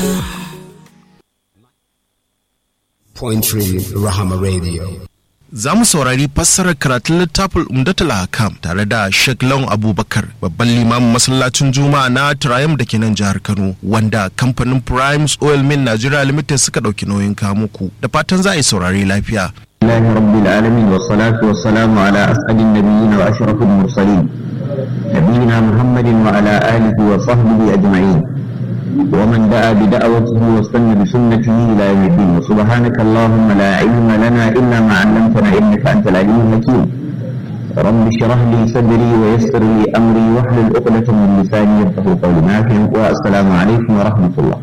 Point Three Rahama Radio. za mu saurari fassarar karatun littafin umdatul hakam tare da Sheikh Lawan Abubakar babban limamin masallacin Juma'a na Triumph da ke nan jihar Kano wanda kamfanin Primes Oil Mill Nigeria Limited suka ɗauki nauyin kamuku da fatan za a yi saurari lafiya. الله رب العالمين والصلاة والسلام على أسعد النبيين وأشرف المرسلين نبينا محمد وعلى آله وصحبه أجمعين ومن دعا بدعوته واستنى بسنته إلى يوم الدين وسبحانك اللهم لا علم لنا إلا ما علمتنا إنك أنت العليم الحكيم رب اشرح لي صدري ويسر لي أمري واحلل عقدة من لساني يفقهوا قولي معكم والسلام عليكم ورحمة الله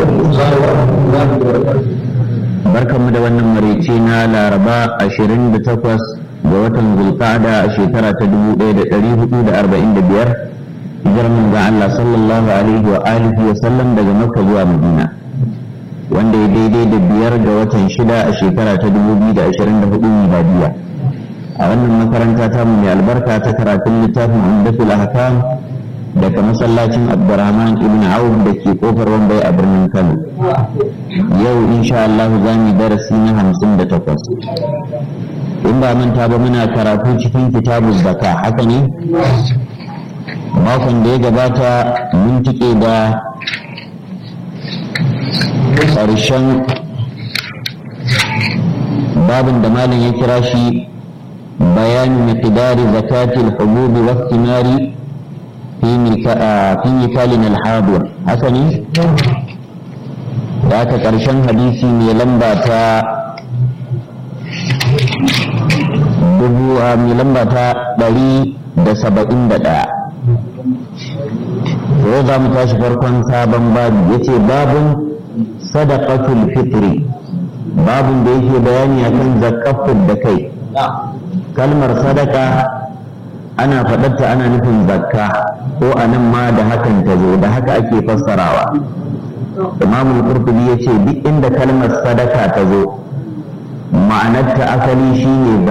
barkanmu da wannan maraice na laraba 28 ga watan zulqa'ada a shekara ta 1445 hijirar manzon Allah sallallahu alaihi wa alihi wa sallam daga Makka zuwa Madina wanda ya daidai da biyar ga watan shida a shekara ta 2024 miladiya a wannan makaranta ta mu mai albarka ta karatun littafin Umdatul Ahkam daga masallacin Abdurrahman ibn Auf da ke kofar Wambai a birnin Kano yau insha Allah za mu darasi na hamsin da takwas in ba manta ba muna karatu cikin kitabu zaka haka ne makon da ya gabata mun tike da ƙarshen babin da malam ya kira shi bayanu miqdari zakatil hububi wa thimari fi mikalin alhadir haka ne da aka ƙarshen hadisi mai lamba ta dubu a mai lamba ta ɗari da saba'in da ɗaya yau za mu tashi farkon sabon babu ya ce babun sadaqatul fitri babun da yake bayani akan zakafin da kai kalmar sadaka ana faɗarta ana nufin zakka ko a nan ma da hakan ta zo da haka ake fassarawa imam al-qurtubi yace duk inda kalmar sadaka ta zo ma'anarta asali shine